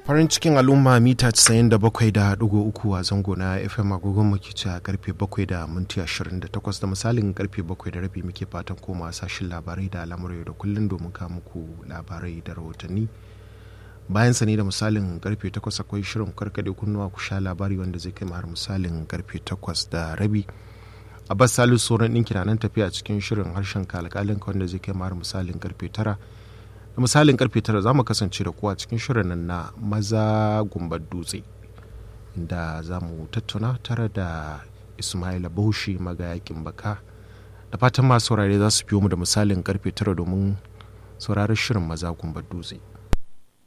farin cikin al'umma mita 97.3 a zango na fm agogon muke ci a karfe 7 da minti 28 da misalin karfe 7 da rabi muke fatan koma sashin labarai da al'amurai da kullum domin ka muku labarai da rahotanni bayan sani da misalin karfe 8 akwai shirin karkade kunnuwa ku sha labari wanda zai kai har misalin karfe 8 da rabi abbas salisu sauran ɗinki na nan tafiya cikin shirin harshen kalkalin wanda zai kai har misalin karfe 9 da misalin karfe 9 za mu kasance da kuwa cikin shirin nan na maza gumbar dutse inda za mu tattauna tare da ismaila bauchi magayakin baka da fatan masu saurare za su biyo mu da misalin karfe 9 domin sauraron shirin maza gumbar dutse